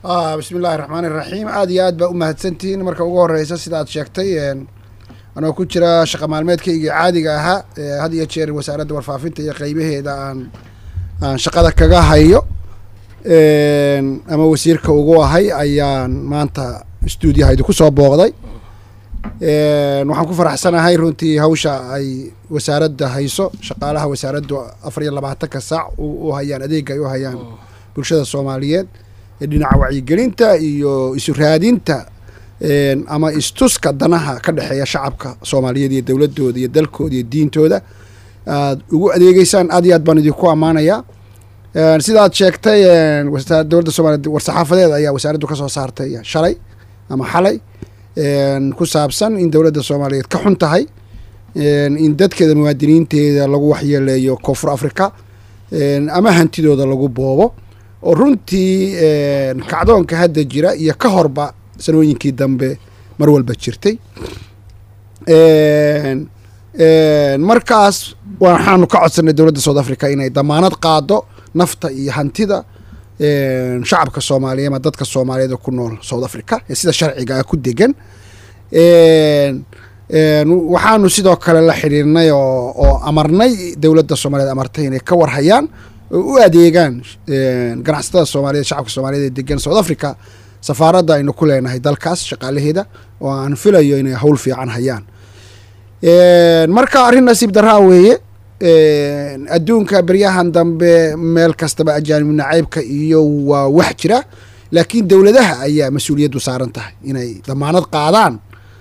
bismi illaahi raxmaan iraxiim aada iyo aad baa u mahadsantihiin marka ugu horeysa sida aad sheegtay anoo ku jira shaqa maalmeedkaygii caadiga ahaa had iyo jeer wasaaradda warfaafinta iyo qeybaheeda aan aan shaqada kaga hayo ama wasiirka ugu ahay ayaan maanta stuudiyaha idinku soo booqday waxaan ku faraxsanahay runtii hawsha ay wasaaradda hayso shaqaalaha wasaaraddu afar iyo labaatanka saac u hayaan adeega ay u hayaan bulshada soomaaliyeed ee dhinaca wacyigelinta iyo isu raadinta ama istuska danaha ka dhexeeya shacabka soomaaliyeed iyo dowladooda iyo dalkooda iyo diintooda aad ugu adeegeysaan aad iyo aad baan idinku ammaanayaa sidaad sheegtay dowladda soomaliya war-saxaafadeed ayaa wasaaraddu ka soo saartay shalay ama xalay ku saabsan in dowladda soomaaliyeed ka xun tahay in dadkeeda muwaadiniinteeda lagu waxyeeleeyo koonfur africa ama hantidooda lagu boobo oo runtii kacdoonka hadda jira iyo ka horba sanooyinkii dambe mar walba jirtay markaas waxaanu ka codsanay dowladda south africa inay damaanad qaado nafta iyo hantida shacabka soomaaliya ama dadka soomaaliyeed ku nool south africa ee sida sharciga ah ku degan waxaanu sidoo kale la xidhiirnay oo oo amarnay dowladda soomaaliyeed amartay inay ka warhayaan oo u adeegaan ganacsatada soomaaliyeed shacabka soomaaliyeed ee degan south africa safaaradda aynu ku leenahay dalkaas shaqaalaheeda oo aan filayo inay hawl fiican hayaan marka arrin nasiib daraa weeye adduunka beryahan dambe meel kastaba ajaanib nacaybka iyo waa wax jira laakiin dowladaha ayaa mas-uuliyaddu saaran tahay inay damaanad qaadaan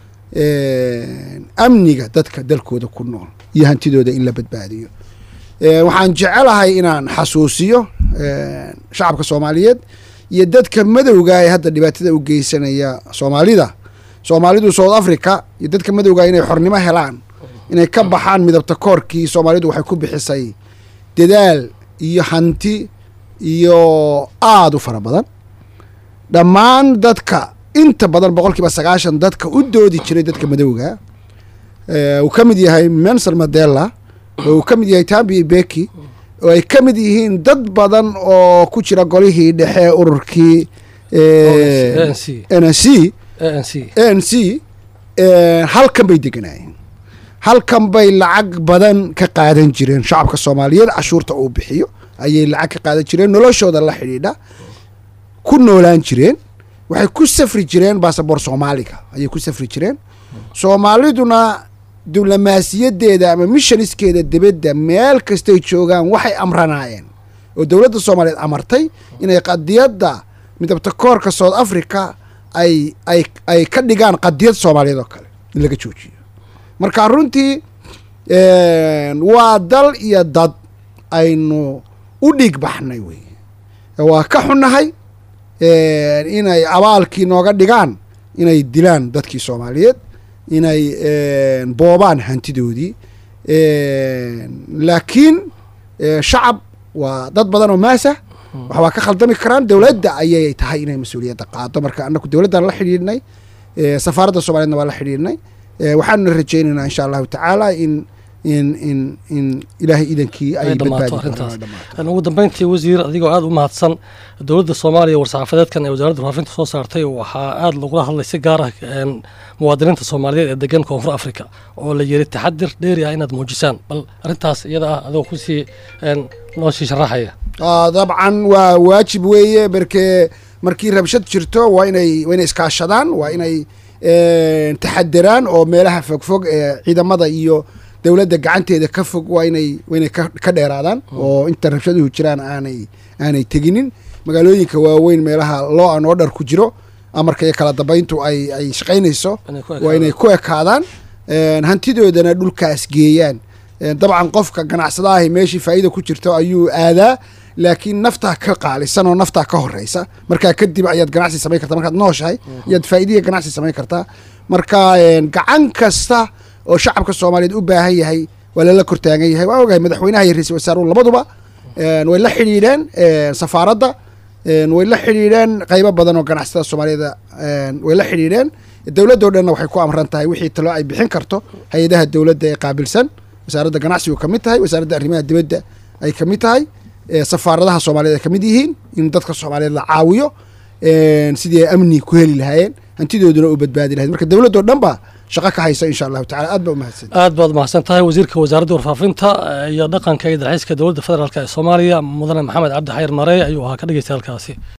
amniga dadka dalkooda ku nool iyo hantidooda in la badbaadiyo waxaan jecelahay inaan xasuusiyo shacabka soomaaliyeed iyo dadka madowga ee hadda dhibaatada u geysanaya soomaalida soomaalidu south africa iyo dadka madowga inay xornimo helaan inay ka baxaan midabta koorkii soomaalidu waxay ku bixisay dadaal iyo hanti iyo aada u fara badan dhammaan dadka inta badan boqol kiiba sagaashan dadka u doodi jiray dadka madowga uu ka mid yahay mensel mandela oo uu ka mid yahay tambi beki oo ay ka mid yihiin dad badan oo ku jira golihii dhexe ururkii n c n c halkan bay deganaayeen halkan bay lacag badan ka qaadan jireen shacabka soomaaliyeed cashuurta uu bixiyo ayay lacag ka qaadan jireen noloshooda la xidhiidha ku noolaan jireen waxay ku safri jireen basaboor soomaaliga ayay ku safri jireen soomaaliduna diblomaasiyadeeda ama mishoniskeeda dibadda meel kastay joogaan waxay amranaayeen oo dowladda soomaaliyeed amartay inay qadiyadda midabta koorka south africa ay ay ay ka dhigaan qadiyad soomaaliyeed oo kale in laga joojiyo marka runtii waa dal iyo dad aynu u dhiig baxnay wey waa ka xunnahay inay abaalkii nooga dhigaan inay dilaan dadkii soomaaliyeed inay boobaan hantidoodii laakiin shacab waa dad badan oo maasah wax waa ka khaldami karaan dowladda ayay tahay inay mas-uuliyadda qaado marka anaku dowladdan la xidhiidhnay safaaradda soomaliyeedna waa la xidhiidhnay waxaanuna rajaynaynaa insha allahu tacaala in in in in ilaahay idankii ay dhamaato arrintaas ugu dambeyntii wasiir adigoo aada u mahadsan dowladda soomaaliya war-saxaafadeedkan ee wasaaradda warfaafinta soo saartay waxaa aada lagula hadlay si gaar ah muwaadiniinta soomaaliyeed ee degan koonfur africa oo la yiri taxadir dheeri ah inaad muujisaan bal arrintaas iyada ah adigoo kusii noo sii sharaxaya dabcan waa waajib weeye markee markii rabshad jirto waa inay waa inay iskaashadaan waa inay taxadiraan oo meelaha fogfog ee ciidamada iyo dowladda gacanteeda ka fog waa inay waa inay ka dheeraadaan oo inta rabshaduhu jiraan aanay aanay teginin magaalooyinka waaweyn meelaha loo an oo dhar ku jiro amarka iyo kala dambayntu ay ay shaqaynayso waa inay ku ekaadaan hantidoodana dhulkaas geeyaan dabcan qofka ganacsadaahi meeshii faa'iida ku jirto ayuu aadaa laakiin naftaa ka qaalisan oo naftaa ka horeysa markaa kadib ayaad ganacsi samayn kartaa markaad nooshahay ayaad faa'iidaya ganacsi samayn kartaa marka gacan kasta oo shacabka soomaaliyeed u baahan yahay waa lala kortaagan yahay waa ogahay madaxweynaha iyo ra-isul wasaaruhu labaduba way la xidhiidheen safaaradda way la xidhiidheen qaybo badan oo ganacsatada soomaaliyeed way la xidhiidheen dowladdo dhanna waxay ku amran tahay wixii talo ay bixin karto hay-adaha dowladda ee qaabilsan wasaaradda ganacsigu ka mid tahay wasaaradda arrimaha dibadda ay ka mid tahay safaaradaha soomaaliyeed ay ka mid yihiin in dadka soomaaliyeed la caawiyo sidii ay amni ku heli lahaayeen hantidooduna u badbaadi lahayd marka dowladdoo dhan ba shaqo ka haysa insha allahu tacala aad ba umahadsan aad baad umahadsan tahay wasiirka wasaaradda warfaafinta iyo dhaqanka iyo dalxiiska dowladda federaalk ee soomaaliya mudane maxamed cabdi xayir marey ayuu ahaa ka dhegeysta halkaasi